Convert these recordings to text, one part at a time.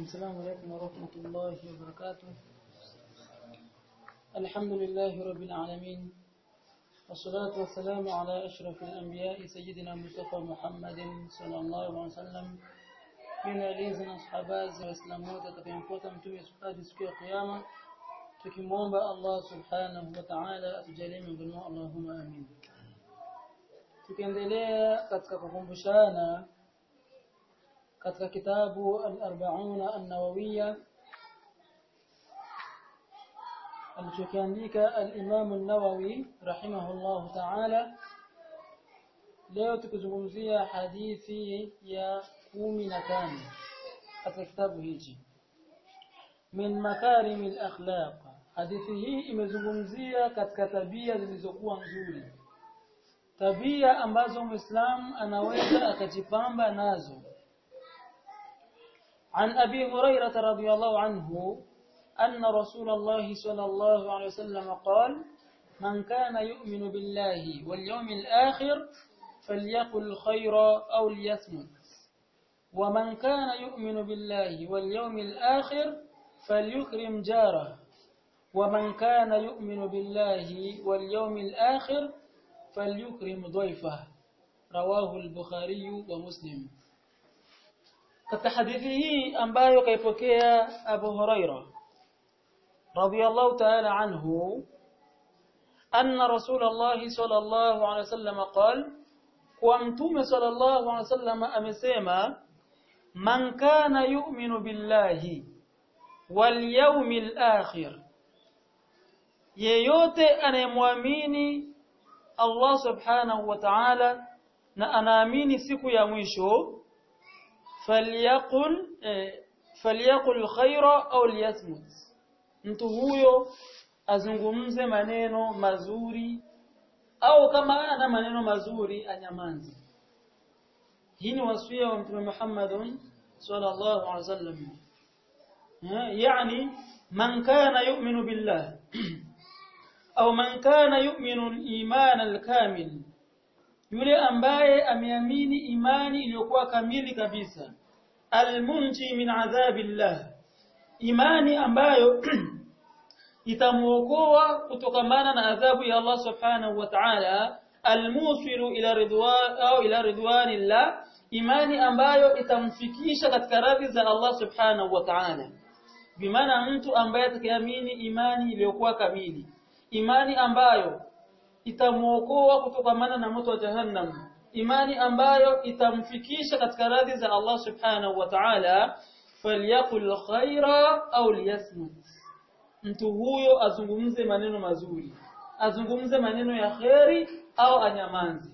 السلام عليكم ورحمة الله وبركاته الحمد لله رب العالمين والصلاة والسلام على أشرف الأنبياء سيدنا مصطفى محمد صلى الله عليه وسلم من alinzi na sahaba waislamu wote atakayemfuata mtume hadi siku ya kiyama tukimwomba Allah subhanahu wa ta'ala atujalie miongoni mwao Allahumma amin tukiendelea katika kukumbushana katika kitabu al-arba'una an-nawawiyya alichokiandika al-Imam an-Nawawi rahimahullah ta'ala leo tukizungumzia hadithi ya kumi na tano katika kitabu hichi min makarim al-akhlaq hadithi hii imezungumzia katika tabia zilizokuwa nzuri tabia ambazo muislam anaweza akajipamba nazo عن أبي هريرة رضي الله عنه أن رسول الله صلى الله عليه وسلم قال من كان يؤمن بالله واليوم الآخر فليقل خيرا أو ليصمت ومن كان يؤمن بالله واليوم الآخر فليكرم جاره ومن كان يؤمن بالله واليوم الآخر فليكرم ضيفه رواه البخاري ومسلم katika hadithi hii ambayo kaipokea Abu Huraira radhiyallahu ta'ala anhu anna Rasulullah sallallahu alaihi wasallam qala kwa mtume sallallahu alaihi wasallam amesema man kana yu'minu billahi wal yawmil akhir yeyote anayemwamini Allah subhanahu wa ta'ala na anaamini siku ya mwisho falyaqul eh, falyaqul khaira au liyasmut mtu huyo azungumze maneno mazuri au kama ana maneno mazuri anyamanze hii ni wasia wa mtume Muhammad sallallahu alaihi wasallam yani man kana yu'minu billah au man kana yu'minu al-iman al-kamil yule ambaye ameamini imani iliyokuwa kamili kabisa almunji min adhabillah imani ambayo itamuokoa kutokamana na adhabu ya Allah subhanahu wa ta'ala almusiru ila ridwan au ila ridwanillah imani ambayo itamfikisha katika radhi za Allah subhanahu wa ta'ala bimaana mtu ambaye atakayeamini imani iliyokuwa kamili imani ambayo itamuokoa kutokamana na moto wa jahannam imani ambayo itamfikisha katika radhi za Allah subhanahu wa ta'ala falyakul khaira au liyasmut mtu huyo azungumze maneno mazuri azungumze maneno ya kheri au anyamanzi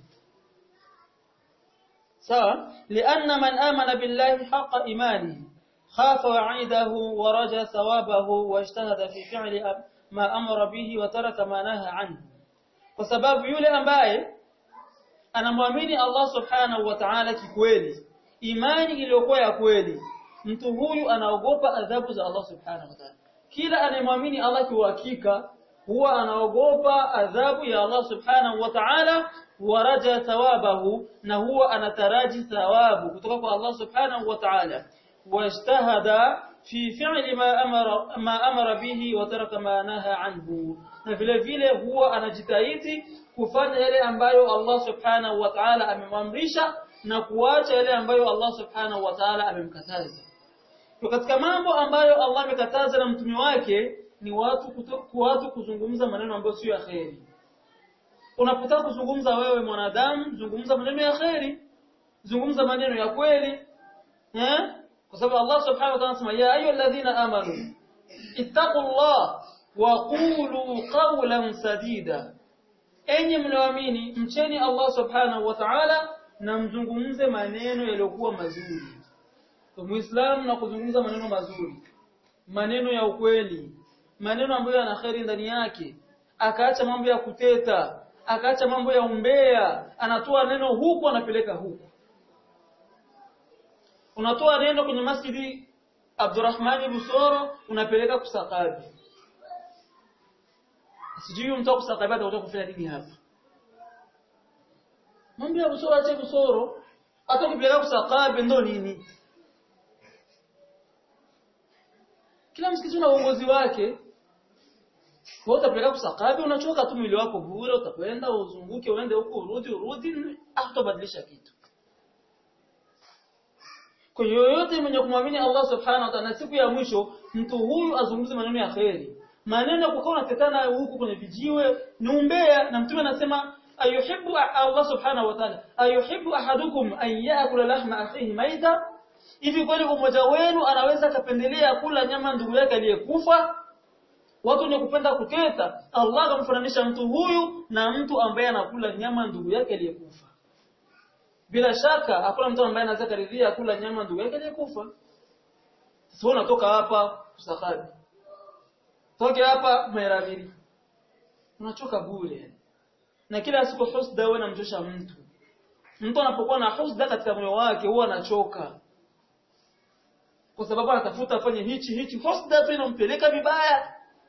sawa lianna man amana billahi haqa imani khafa wa'idahu wa raja thawabahu wajtahada fi fi'li ma amara bihi wa taraka ma naha anhu kwa sababu yule ambaye anamwamini Allah subhanahu wa ta'ala kikweli imani iliyokuwa ya kweli mtu huyu anaogopa adhabu za Allah subhanahu wa ta'ala kila anayemwamini Allah kiuhakika huwa anaogopa adhabu ya Allah subhanahu wa ta'ala waraja thawabahu na huwa anataraji thawabu kutoka kwa Allah subhanahu wa ta'ala wajtahada fi fi'li ma amara ma amara bihi wa taraka ma naha anhu na vile vile huwa anajitahidi kufanya yale ambayo Allah subhanahu wa ta'ala amemamrisha na kuacha yale ambayo Allah subhanahu wa ta'ala amemkataza kwa katika mambo ambayo Allah amekataza na mtume wake ni watu kutoku, watu kuzungumza maneno ambayo sio ya kheri unapotaka kuzungumza wewe mwanadamu zungumza maneno ya kheri zungumza maneno ya kweli eh kwa sababu Allah subhanahu wa ta'ala anasema ya ayyuhalladhina amanu ittaqullah wa qulu qawlan sadida enyi mnaoamini mcheni Allah subhanahu wa ta'ala na mzungumze maneno yaliyokuwa mazuri kwa muislamu na kuzungumza maneno mazuri maneno ya ukweli maneno ambayo yana kheri ndani yake akaacha mambo ya kuteta akaacha mambo ya umbea anatoa neno huku anapeleka huku unatoa neno kwenye masjidi Abdurrahman Busoro unapeleka kusakabi sijui mtu kusakabi atakuja kufanya nini hapa mambo ya Busoro ache Busoro hata ukipeleka kusakabi ndo nini kila msikiti una uongozi wake kwa utapeleka kusakabi unachoka tu mwili wako bure utakwenda uzunguke uende huko urudi urudi hatabadilisha kitu kwa yoyote mwenye kumwamini Allah subhanahu wa ta'ala siku ya mwisho mtu huyu azungumze maneno ya kheri maneno ya kukaa unatetana huku kwenye vijiwe ni umbea na mtume anasema ayuhibbu Allah subhanahu wa ta'ala ayuhibbu ahadukum an ya'kula lahma akhihi maita hivi kweli mmoja wenu anaweza kapendelea kula nyama ndugu yake aliyekufa watu wenye kupenda kuketa Allah akamfananisha mtu huyu na mtu ambaye anakula nyama ndugu yake aliyekufa bila shaka hakuna mtu ambaye anaweza karidhia kula nyama ndugu yake aliyekufa sasa unatoka hapa kusakadi toke hapa Meravili unachoka bure na kila siku husda wewe namjosha mtu mtu anapokuwa na husda katika moyo wake huwa anachoka kwa sababu anatafuta afanye hichi hichi husda tu inampeleka vibaya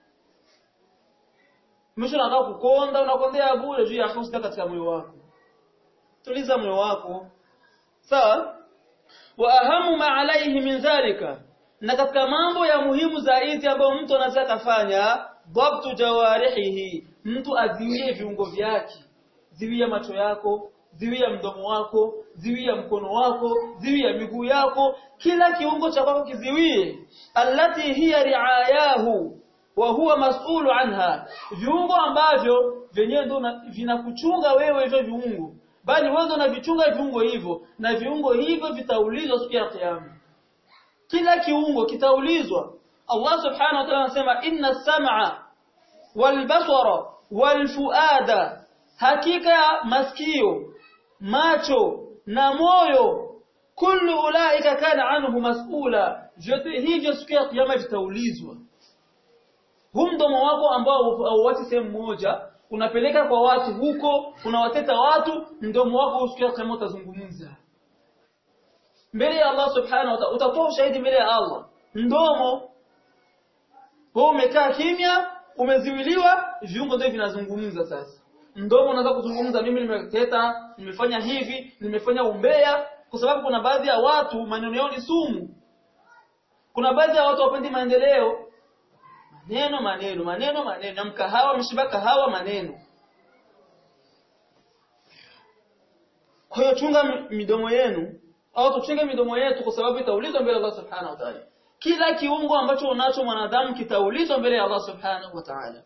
mwisho unataka kukonda unakondea bure juu ya husda katika moyo wako tuliza moyo wako sawa wa ahamu ma alaihi min dhalika na katika mambo ya muhimu zaidi ambayo mtu anaweza kufanya dhabtu jawarihi mtu aziwie viungo vyake ziwia macho yako ziwia mdomo wako ziwia mkono wako ziwia miguu yako kila kiungo cha kwako kiziwie allati hiya riayahu wa huwa mas'ulu anha viungo ambavyo vyenyewe ndio vinakuchunga wewe hivyo viungo bali wewe ndio unavichunga viungo hivyo na viungo hivyo vitaulizwa siku ya kiyama kila kiungo kitaulizwa Allah subhanahu wa ta'ala anasema inna sam'a wal basara wal fuada hakika masikio macho na moyo kullu ulaika kana anhu mas'ula vyote hivyo siku ya kiyama vitaulizwa huu mdomo wako ambao hauachi sehemu moja unapeleka kwa watu huko unawateta watu mdomo wako siku ya kiyama utazungumza mbele ya Allah subhanahu wa ta'ala utatoa ushahidi mbele ya Allah mdomo wewe umekaa kimya umeziwiliwa viungo ndio vinazungumza sasa mdomo unaweza kuzungumza mimi nimeteta nimefanya hivi nimefanya umbea kwa sababu kuna baadhi ya watu maneno yao ni sumu kuna baadhi ya watu wapendi maendeleo maneno maneno maneno maneno na mkahawa mshiba kahawa maneno kwa hiyo chunga midomo yenu au tuchunge midomo yetu kwa sababu itaulizwa mbele ya Allah subhanahu wa ta'ala kila kiungo ambacho unacho mwanadamu kitaulizwa mbele ya Allah subhanahu wa ta'ala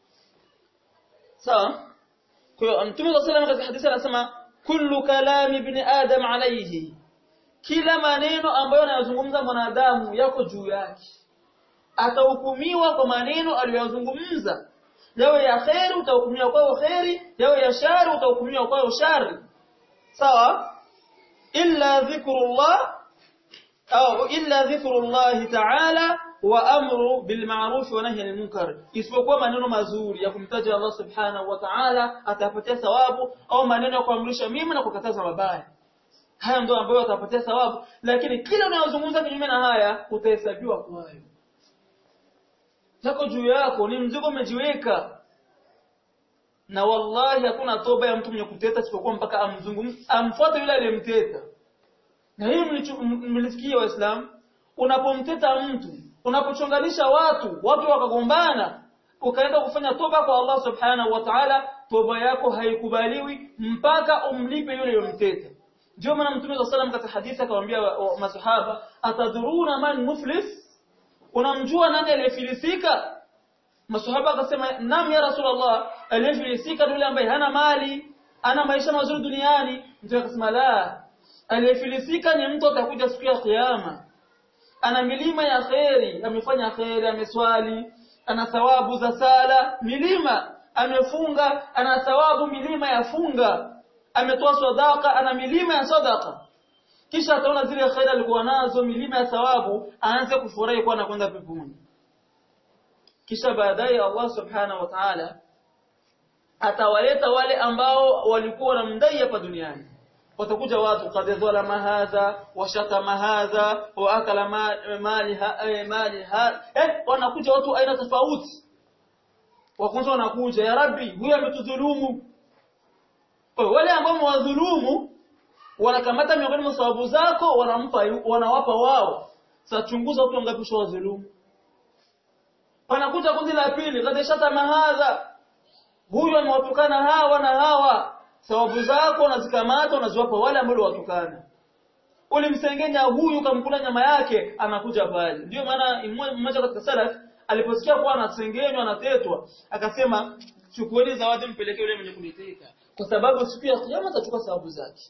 sawa kwa hiyo mtume صلى الله katika hadithi anasema kullu kalami ibn adam alayhi kila maneno ambayo anayozungumza mwanadamu yako juu yake atahukumiwa kwa maneno aliyozungumza yawe ya khairi utahukumiwa kwa khairi yawe ya shari utahukumiwa kwa shari sawa illa dhikrullah au illa dhikrullah ta'ala wa amru bil ma'ruf wa nahy anil munkar isipokuwa maneno mazuri ya kumtaja Allah subhanahu wa ta'ala atapatia thawabu au maneno ya kuamrisha mema na kukataza mabaya haya ndio ambayo atapatia thawabu lakini kila unayozungumza kinyume na haya utahesabiwa kwayo yako juu yako ni mzigo umejiweka na wallahi hakuna toba ya mtu mwenye kuteta isipokuwa mpaka amzungumze amfuate yule aliyemteta na hii mlisikia waislamu unapomteta mtu unapochonganisha watu watu wakagombana ukaenda kufanya toba kwa Allah subhanahu wa ta'ala toba yako haikubaliwi mpaka umlipe yule aliyemteta ndio maana mtume wa sallam katika hadithi akamwambia masahaba atadhuruna man muflis unamjua nani aliyefilisika masahaba akasema nam ya rasulullah aliyefilisika yule ambaye hana mali ana maisha mazuri duniani mtume akasema la aliyefilisika ni mtu atakuja siku ya kiyama ana milima ya kheri amefanya kheri ameswali ana thawabu za sala milima amefunga ana thawabu milima ya funga ametoa sadaka ana milima ya sadaka kisha ataona zile kheri alikuwa nazo milima ya thawabu aanze kufurahi kwa anakwenda peponi kisha baadaye Allah subhanahu wa ta'ala atawaleta wale ambao walikuwa wanamdai hapa duniani watakuja watu qad dhalama hadha wa shatama hadha wa akala mali mali eh wanakuja watu aina tofauti wa kwanza wanakuja ya rabbi huyu ametudhulumu wale ambao mwadhulumu wanakamata miongoni mwa sababu zako wanampa wanawapa wao sasa chunguza watu wangapi ushawadhulumu panakuja kundi la pili kadeshata mahadha huyu amewatukana hawa na hawa thawabu zako unazikamata unaziwapa wale ambao watukana ulimsengenya huyu kamkula nyama yake anakuja pale ndio maana mmoja katika salaf aliposikia kuwa anasengenywa anatetwa akasema chukueni zawadi mpelekee yule mwenye kuniteka kwa sababu siku ya kiyama atachukua sababu zake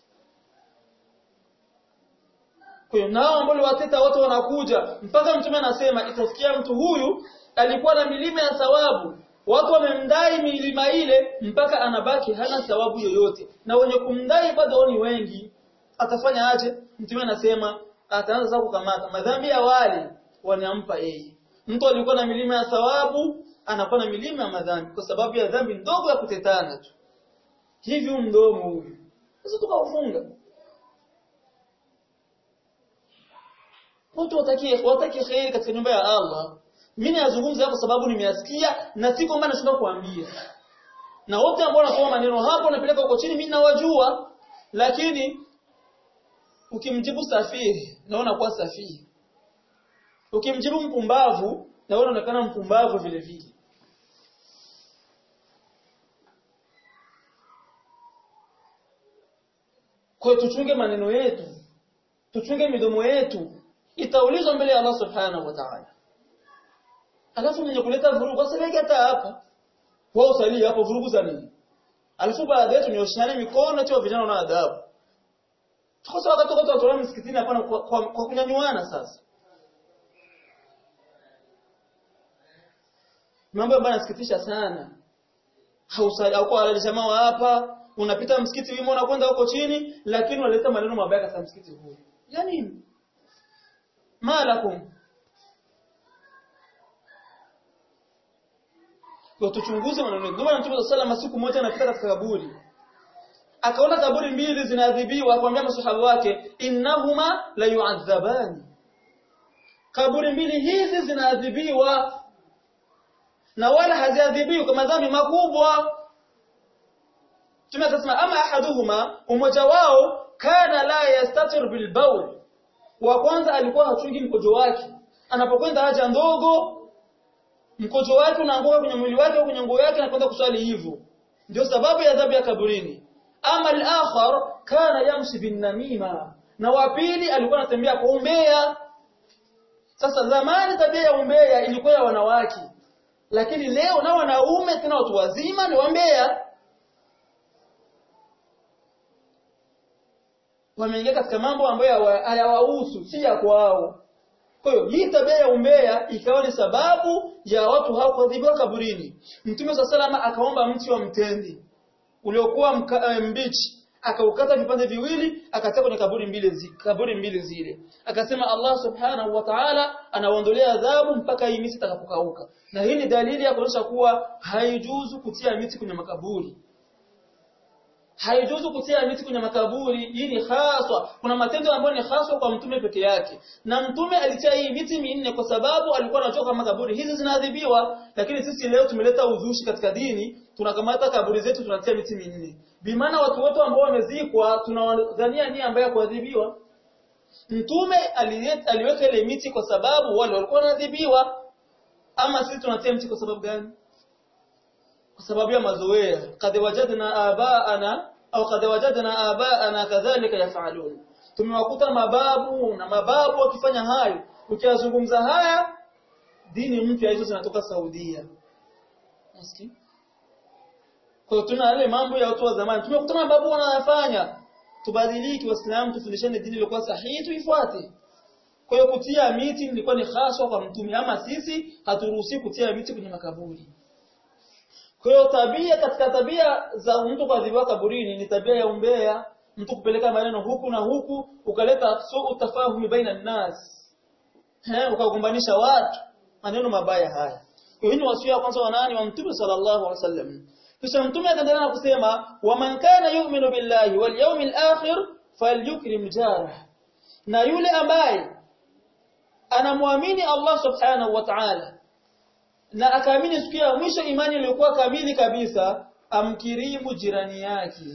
kwa hiyo nao ambao wateta wote wanakuja mpaka mtume anasema itafikia mtu huyu alikuwa na milima ya thawabu watu wamemdai milima ile mpaka anabaki hana thawabu yoyote na wenye kumdai bado ni wengi atafanya aje mtume anasema ataanza sasa kukamata madhambi ya wale wanampa yeye mtu alikuwa na milima ya thawabu anakuwa na milima ya madhambi kwa sababu ya dhambi ndogo ya kutetana tu hivi mdomo huyu sasa tukaufunga watu watakie watakie khairi katika nyumba ya Allah mimi nazungumza kwa sababu nimeyasikia na si kwamba nashinda kuambia na wote ambao wanasoma maneno hapo napeleka huko chini mimi nawajua lakini ukimjibu safihi naona kuwa safihi ukimjibu mpumbavu na wewe unaonekana mpumbavu vile vile kwa tuchunge maneno yetu tuchunge midomo yetu itaulizwa mbele ya Allah subhanahu wa ta'ala alafu mwenye kuleta vurugu asaleke hata hapa wao usalie hapo vurugu za nini alafu baada yetu nioshane mikono tu vijana na adabu tuko sawa wakati watu watolewa msikitini hapana kwa, kwa, kwa kunyanyuana sasa mambo ambayo yanasikitisha sana hausali au kwa jamaa wa hapa unapita msikiti wimo unakwenda huko chini lakini unaleta maneno mabaya katika msikiti huu ya nini malakum kwa tuchunguze maneno ndio maana Mtume sallallahu siku moja anapita katika kaburi akaona kaburi mbili zinaadhibiwa akamwambia masahaba wake innahuma la yu'adhabani kaburi mbili hizi zinaadhibiwa na wala haziadhibiwi kwa madhambi makubwa Mtume akasema ama ahaduhuma umoja wao kana la yastatir bil bawl wa kwanza alikuwa hachungi mkojo wake anapokwenda haja ndogo mkojo wake unaanguka kwenye mwili wake au kwenye nguo yake na kwenda kuswali hivyo ndio sababu ya adhabu ya kaburini ama al-akhar kana yamshi bin namima na wa pili alikuwa anatembea kwa umbea sasa zamani tabia ya umbea ilikuwa ya wanawake lakini leo na wanaume tena watu wazima ni wambea wameingia katika mambo ambayo hayawahusu si ya kwao kwa hiyo hii tabia ya umbea ikawa ni sababu ya watu hao kuadhibiwa kaburini mtume wa salama akaomba mti wa mtendi uliokuwa mbichi akaukata vipande viwili akatia kwenye kaburi mbili zi, kaburi mbili zile akasema Allah subhanahu wa ta'ala anaondolea adhabu mpaka hii miti itakapokauka na hii ni dalili ya kuonyesha kuwa haijuzu kutia miti kwenye makaburi haijuzu kutia miti kwenye makaburi hii ni haswa kuna matendo ambayo ni haswa kwa mtume peke yake na mtume alitia hii miti minne kwa sababu alikuwa anajua kama kaburi hizi zinaadhibiwa lakini sisi leo tumeleta uzushi katika dini tunakamata kaburi zetu tunatia miti minne bimaana watu wote ambao wamezikwa tunawadhania nia ambayo kuadhibiwa mtume aliweka ile miti kwa sababu wale walikuwa wanaadhibiwa ama sisi tunatia miti kwa sababu gani kwa sababu ya mazoea kad wajadna abaana au kad wajadna abaana kadhalika yafalun tumewakuta mababu na mababu wakifanya hayo ukiyazungumza haya dini mpya hizo zinatoka Saudia nasikia kwa tuna yale mambo ya watu wa zamani tumekuta mababu wanayafanya tubadiliki waislamu tufundishane dini iliyokuwa sahihi tuifuate kwa hiyo kutia miti ilikuwa ni haswa kwa mtume ama sisi haturuhusi kutia miti kwenye makaburi kwa hiyo tabia katika tabia za mtu kuadhibiwa kaburini ni tabia ya umbea, mtu kupeleka maneno huku na huku, ukaleta suu tafahumi baina nas. Eh, ukagombanisha watu maneno mabaya haya. Kwa hiyo ni wasia kwanza wa nani wa Mtume sallallahu alaihi wasallam. Kisha Mtume akaendelea na kusema, "Wa man kana yu'minu billahi wal yawmil akhir falyukrim jarah." Na yule ambaye anamwamini Allah subhanahu wa ta'ala na akaamini siku ya mwisho imani iliyokuwa kamili kabisa amkirimu jirani yake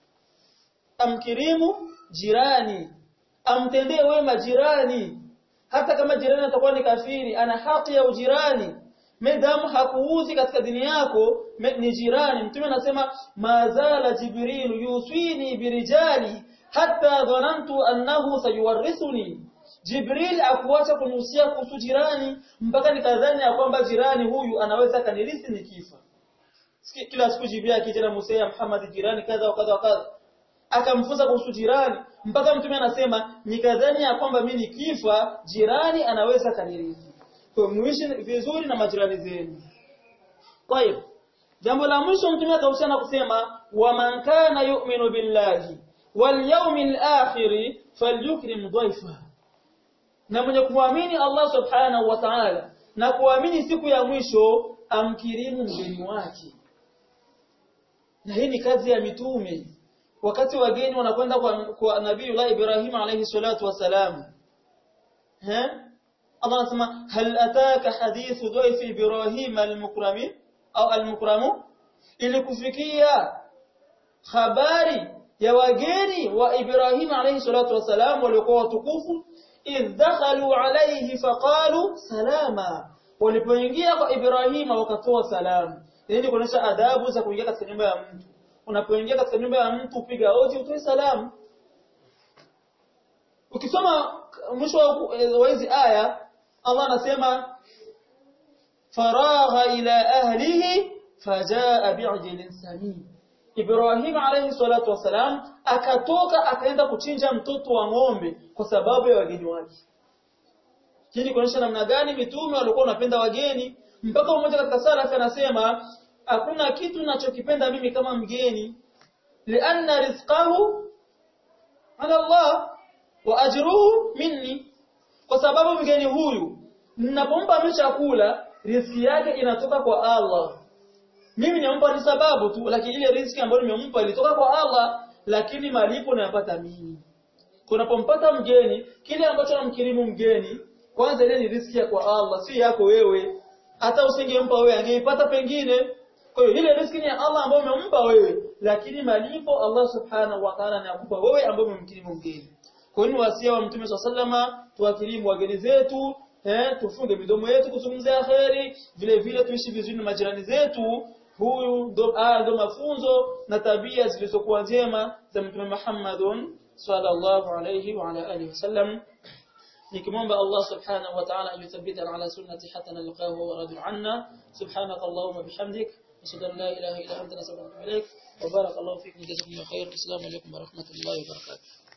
amkirimu jirani amtendee wema jirani hata kama jirani atakuwa ni kafiri ana haki ya ujirani medamu hakuuzi katika dini yako ni jirani mtume anasema mazala jibril yuswini birijali hatta dhanantu annahu sayuwarithuni jibril akuacha kunihusia kuhusu jirani mpaka nikadhani ya kwamba jirani huyu anaweza kanirithi nikifa kila siku jibril akija na Musa Muhammad jirani kadha wa kadha wa kadha akamfunza kuhusu jirani mpaka mtume anasema nikadhani ya kwamba mimi nikifa jirani anaweza kanirithi kwa muishi vizuri na majirani zenu kwa hiyo jambo la mwisho mtume akahusiana kusema wa man kana yu'minu billahi wal yawmil akhir falyukrim dhaifa na mwenye kuamini Allah subhanahu wa ta'ala na kuamini siku ya mwisho amkirimu mgeni wake na hii ni kazi ya mitume wakati wageni wanakwenda kwa, kwa nabii Allah Ibrahim alayhi salatu wasalam eh Allah anasema hal ataka hadithu dhaifi Ibrahim al-mukrami au al-mukramu ili kufikia habari ya wageni wa Ibrahim alayhi salatu wasalam waliokuwa watukufu idh dakhalu alayhi faqalu salama walipoingia kwa Ibrahim wakatoa salamu ili kuonesha adabu za kuingia katika nyumba ya mtu unapoingia katika nyumba ya mtu piga hodi utoe salamu ukisoma mwisho wa hizi aya Allah anasema faragha ila ahlihi fajaa bi'jlin samin Ibrahim alayhi salatu wasalam akatoka akaenda kuchinja mtoto wa ng'ombe kwa sababu ya wageni wake hii kuonyesha namna gani mitume walikuwa wanapenda wageni mpaka mmoja katika salafi anasema hakuna kitu ninachokipenda mimi kama mgeni lianna rizqahu ala Allah wa ajruhu minni kwa sababu mgeni huyu ninapompa mimi chakula riziki yake inatoka kwa Allah mimi nimempa ni sababu tu lakini ile riziki ambayo nimempa ilitoka kwa Allah lakini malipo nayapata mimi kunapompata mgeni kile ambacho namkirimu mgeni kwanza ile ni riziki ya kwa Allah si yako wewe hata usingempa wewe angeipata pengine kwa hiyo ile riziki ni ya Allah ambayo umempa wewe lakini malipo Allah subhanahu wa ta'ala anakupa wewe ambaye umemkirimu mgeni kwa hiyo wasia wa mtume sallama tuwakirimu wageni zetu eh tufunge midomo yetu kuzungumzia kheri vile vile tuishi vizuri na majirani zetu huyu ndo ah, ndo mafunzo na tabia zilizokuwa njema za mtume Muhammadun sallallahu alayhi wa ala alihi wasallam nikimwomba Allah subhanahu wa ta'ala ayuthabbita ala sunnati hatta nalqahu wa radu anna subhanaka allahumma bihamdik ashhadu an la ilaha illa anta astaghfiruka wa atubu ilaik wa barakallahu fikum jazakumullahu khair assalamu alaykum wa rahmatullahi wa barakatuh